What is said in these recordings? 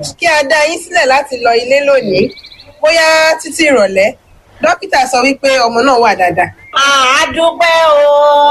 kí a dá yín sílẹ̀ láti lọ ilé lónìí bóyá títí ìrọ̀lẹ́ dókítà sọ wípé ọmọ náà wà dáadáa. a dúpẹ́ o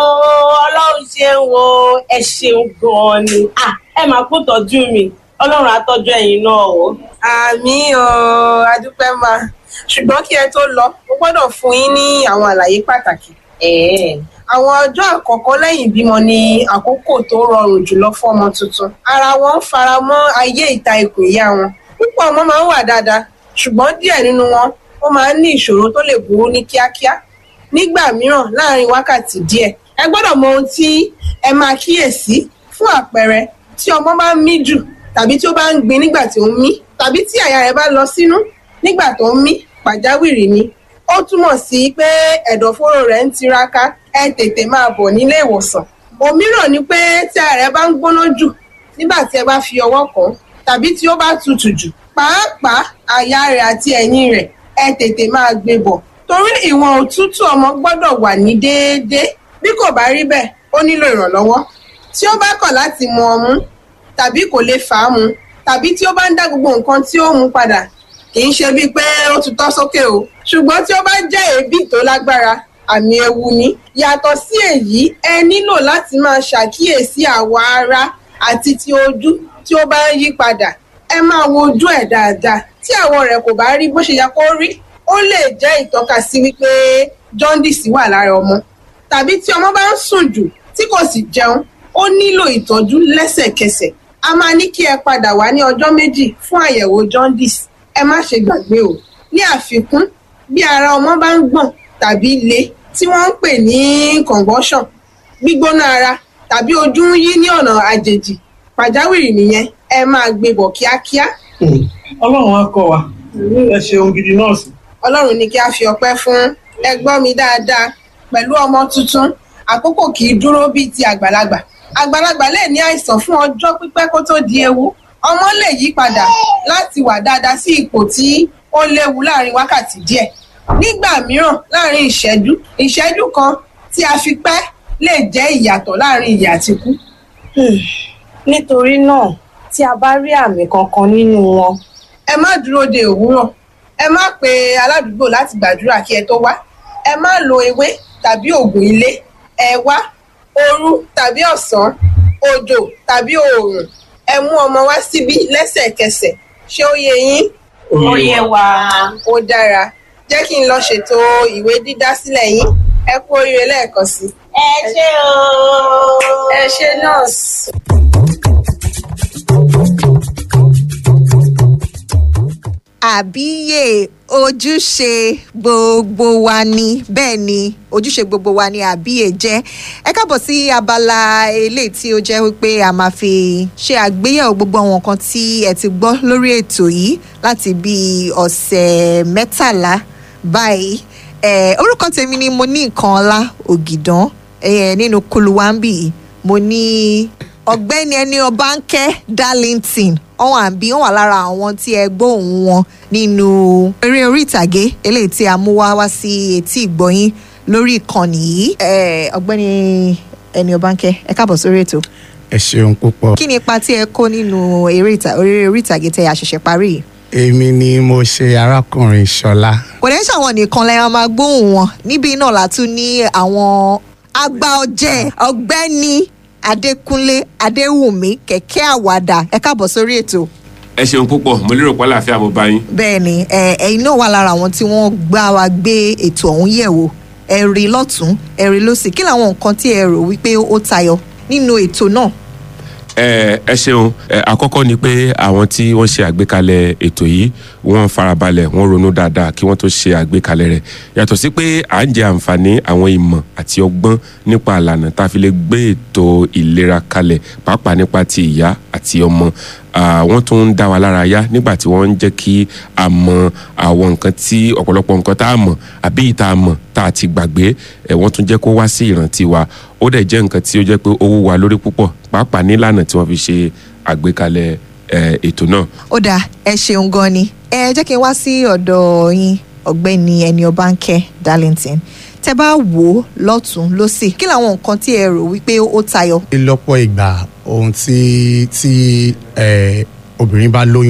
ọlọ́run ṣeun o ẹ ṣeun gan-an ni Ah, ẹ máa kó tọ́jú mi ọlọ́run á tọ́jú ẹ̀yin náà o. àmì o adúpẹ́ máa ṣùgbọ́n kí ẹ tó lọ mo gbọ́dọ̀ fún yín ní àwọn àlàyé pàtàkì. ẹ̀ẹ́ àwọn ọjọ́ àkọ́kọ́ lẹ́yìn ìbímọ ni àkókò tó rọrùn jùlọ fọ́mọ tuntun ara wọn ń fara mọ́ ayé ìta ikùn ìyá wọn púpọ̀ ọmọ máa ń wà dáadáa ṣùgbọ́n díẹ̀ nínú wọn ó máa ń ní ìṣòro tó lè burú ní kíákíá nígbà mìíràn láàárín wákàtí díẹ̀ ẹ gbọ́dọ̀ mọ ohun tí ẹ máa kíyèsí fún àpẹẹrẹ tí ọmọ bá ń mí jù tàbí tí ó bá ń gbin nígbà tí ó ń mí tàbí tí àyà rẹ̀ bá lọ sínú nígbà tó ń mí pàjáwìrì ni ó túmọ̀ sí pé ẹ̀dọ̀fóró rẹ̀ ń tiraka ẹ tètè máa bọ̀ nílé ìwòsàn òmíràn ni pé tí ara rẹ̀ bá ń gbóná jù nígbà tí ẹ bá fi ọwọ́ kàn án tàbí tí ó bá tutù jù pàápàá àyà rẹ̀ àti ẹ̀yìn rẹ̀ ẹ tètè máa gbé bọ̀ torí ìwọ̀n òtútù ọmọ gbọ́dọ̀ wà ní déédéé bí kò bá rí bẹ́ẹ̀ ó nílò ìrànlọ́wọ́ tí ó bá kọ̀ láti mu ọmú tàbí kò lè fà á mu tàbí tí ó bá ń dá gbogbo nǹkan tí ó mu padà kì í ṣe bíi pé ó tutọ́ sókè o ṣùgbọ́n tí ó bá jẹ́ èébì tó lágbára àmì ewu ni yàtọ̀ sí èyí ẹ nílò láti máa ṣàkíyèsí àwọ̀ ara àti ti ojú tí ó bá ń yí padà ẹ máa wo ojú ẹ̀ dáadáa tí àwọ̀ rẹ̀ kò bá rí bó ṣe yẹ kó rí ó lè jẹ́ ìtọ́kasí wípé jaundice wà lára ọmọ tàbí tí ọmọ bá ń sùn jù tí kò sì jẹun ó nílò ìtọ́jú lẹ́sẹ̀kẹsẹ̀ a máa ní kí ẹ padà wá ní ọjọ́ méjì fún àyẹ̀wò jaundice ẹ má ṣe gbàgbé o ní àfikún bí ara ọmọ bá ń gbọ̀n tàbí le tí wọ́n ń pè ní convulsion gbígbóná ara tàbí ojú ń yí ní ọ̀nà àjèjì pàjáwìrì nìyẹn ẹ máa gbé bọ̀ kíákíá ọlọ́run á kọ́ wa ẹ ṣeun gidi nọ́ọ̀sì. ọlọ́run ní kí a fi ọpẹ́ fún ẹ gbọ́ mi dáadáa pẹ̀lú ọmọ tuntun àkókò kì í dúró bíi ti àgbàlagbà àgbàlagbà lè ní àìsàn fún ọjọ́ pípẹ́ kó tó di ewu ọmọ lè yí padà láti wà dáadáa sí ipò tí ó léwu láàrin wákàtí díẹ̀ nígbà mìíràn láàrin ìṣẹ́jú ìṣẹ́jú kan tí a fi pẹ́ lè jẹ́ ìyàtọ̀ láàrin ìyè àti ikú nítorí náà tí a bá rí àmì kankan nínú wọn ẹ má dúró de òwúrọ̀ ẹ má pe aládùúgbò láti gbàdúrà kí ẹ tó wá ẹ má lo ewé tàbí oògùn ilé ẹ wá òru tàbí ọ̀sán òjò tàbí oòrùn ẹ mú ọmọ wá síbí lẹ́sẹ̀kẹsẹ̀ ṣé ó yé yín ó yé wa. ó dára jẹ́ kí n lọ ṣètò ìwé dídá sílẹ̀ yín ẹ kú oríire lẹ́ẹ̀kan sí i. ẹ ṣé o. ẹ ṣé nọ́ọ̀sì. àbíyè ojúṣe gbogbo wa ni bẹ́ẹ̀ ni ojúṣe gbogbo wa ni àbíyè jẹ́ ẹ káàbọ̀ sí abala eléyìí tí ó jẹ́ wípé a máa fi ṣe àgbéyẹ̀wò gbogbo àwọn nǹkan tí ẹ ti gbọ́ lórí ètò yìí láti bí ọ̀sẹ̀ mẹ́tàlá báyìí Eh, orúkọ tèmi ni mo ní nǹkan ọlá ògìdán eh, nínú kuluwambi mo ní ọ̀gbẹ́ni ẹni ọbánkẹ́ darlington ọ̀hún àbí wọ́n wà lára àwọn tí ẹ gbọ́ òun wọn nínú eré orí ìtàgé eléyìí tí a mú wá wá sí etí ìgbọ́yín lórí ìkànnì yìí Eh, ọ̀gbẹ́ni ẹni ọbánkẹ́ ẹ káàbọ̀ sórí ètò ẹ ṣeun púpọ̀ kí ni ipa tí ẹ kó nínú eré ìta- eré orí ìtàgé tẹ àṣẹ̀ṣẹ̀ parí yìí èmi ni mo ṣe arákùnrin ṣọlá kò dẹ́ ṣàwọn nìkan lẹ́yìn máa gbóhùn wọn níbí náà la tún ní àwọn àgbà ọ̀jẹ̀ ọ̀gbẹ́ni adékúnlé adéwùmí kẹ̀kẹ́ àwàdà ẹ káàbọ̀ sórí ètò ẹ ṣeun púpọ̀ mo lérò pé àlàáfíà mo bá yín. bẹ́ẹ̀ ni ẹ, ẹ̀yin náà wà lára àwọn tí wọ́n gbá wa gbé ètò ọ̀hún yẹ̀ wò ẹ rí lọ́tún ẹ rí lọ́sì kí làwọn nǹkan tí ẹ rò wípé ó tayọ nínú ètò náà ẹ ẹ ṣeun ẹ àkọ́kọ́ ni pé àwọn tí wọ́n ṣe àgbékalẹ̀ ètò yìí wọ́n farabalẹ̀ wọ́n ronú dáadáa kí wọ́n tó ṣe àgbékalẹ̀ rẹ̀ yàtọ̀ sí pé à ń jẹ àǹfààní àwọn ìmọ̀ àti ọgbọ́n nípa àlànà tá a fi lè gbé ètò ìlera kalẹ̀ pàápàá nípa ti ìyá àti ọmọ Ah, wọ́n tún ń dá wa lára yá nígbà tí wọ́n ń jẹ́ kí a mọ àwọn nǹkan tí ọ̀pọ̀lọpọ̀ nǹkan tá a mọ̀ àbí ìta a mọ̀ tá a ti gbàgbé ẹ̀ wọ́n tún jẹ́ kó wá sí ìrántí wa ó dẹ̀ jẹ́ nǹkan tí ó jẹ́ pé ó wú wa lórí púpọ̀ pàápàá nílànà tí wọ́n fi ṣe àgbékalẹ̀ ẹ̀, ètò náà. ó dáa ẹ ṣeun gan ni ẹ jẹ́ kí n wá sí ọ̀dọ̀ yín ọ̀gbẹ́ni ẹni ọbánkẹ́ darlington tẹ bá wò ó lọ́tún lọ́sì kí làwọn nǹkan tí ẹ rò wípé ó tayọ lọ́pọ̀ ìgbà ohun tí tí eh, obìnrin bá lóyún